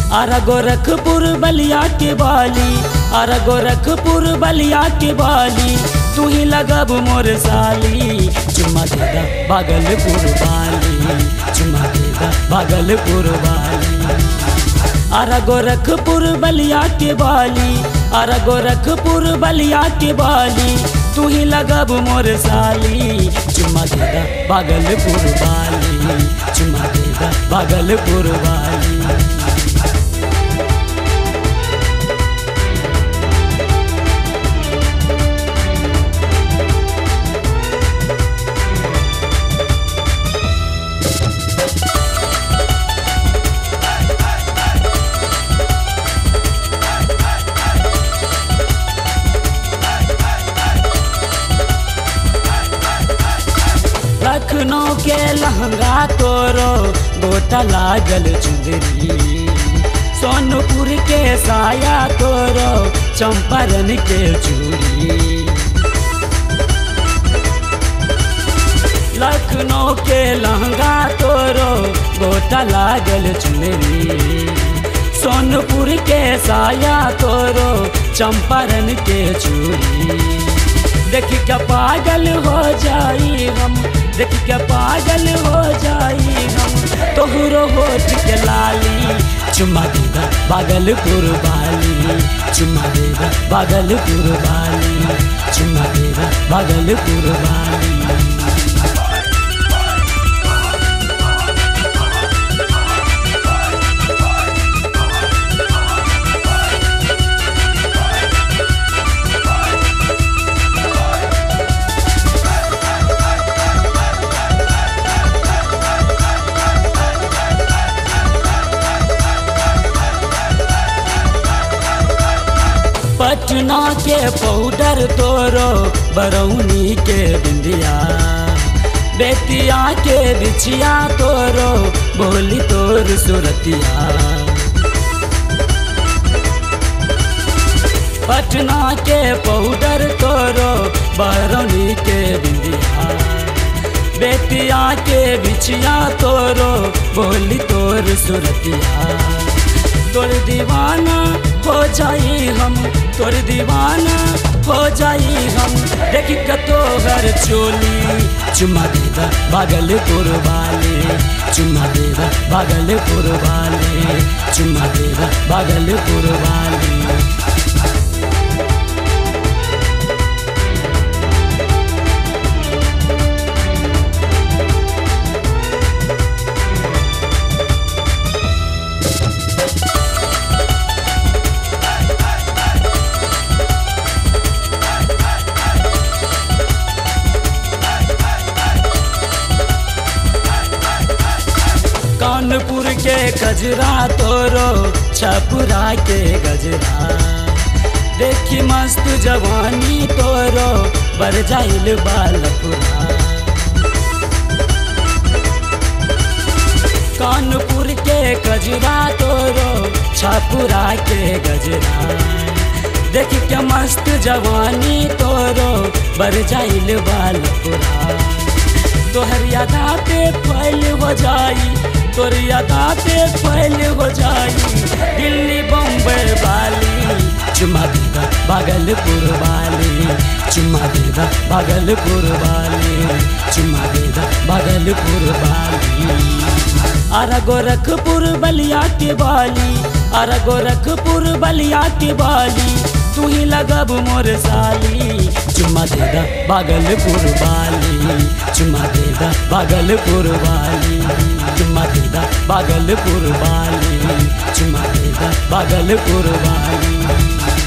आरा गोरखपुर बलिया के बाली आरा गोरखपुर बलिया के बाली तू ही लगब मोर साली चुम्मा देगा भागलपुर वाली चुम्मा देगा भागलपुर वाली आरा गोरखपुर बलिया के बाली आरा गोरखपुर बलिया के बाली तू ही लगब मोर साली चुम्मा देगा भागलपुर वाली चुम्मा देगा भागलपुर वाली लखनऊ के लहंगा तोरो गोटा लागल चुंदरी सोनपुर के साया तोरो चंपारण के चूड़ी लखनऊ के लहंगा तोरो गोटा लागल चुनरी सोनपुर के साया तोरो चंपारण के चूड़ी देख के पागल हो जाई हम देख के पागल हो जाई हम तोहरो होठ के लाली चुम्मा देगा भागलपुर वाली चुम्मा देगा भागलपुर वाली चुम्मा देगा भागलपुर वाली पटना के पाउडर तोरो बरौनी के बिंदिया बेतिया के बिछिया तोरो बोली तोर सुरतिया पटना के पाउडर तोरो बरौनी के बिंदिया बेतिया के बिछिया तोरो बोली तोर सुरतिया तोर दीवाना हो जाई हम तोर दीवाना हो जाई हम देख के तोहर चोली चुम्मा देगा भागलपुर वाले चुम्मा देगा भागलपुर वाले चुम्मा देगा भागलपुर वाले कानपुर के गजरा तोरो छपुरा के गजरा देखी मस्त जवानी तोरो बर जाइल बालपुरा कानपुर के गजरा तोरो छपुरा के गजरा देख के मस्त जवानी तोरो बर जाइल बालपुरा तोहर यादा पे फैल हो जाई तोर यादा पे फैल हो जाई दिल्ली बम्बई वाली चुम्मा देगा भागलपुर वाली चुम्मा देगा भागलपुर वाली चुम्मा देगा भागलपुर वाली आरा गोरखपुर बलिया के बाली आरा गोरखपुर बलिया के बाली तू ही लगब मोर साली चुम्मा देगा भागलपुर वाली चुम्मा देगा भागलपुर वाली चुम्मा देगा भागलपुर वाली चुम्मा देगा भागलपुर वाली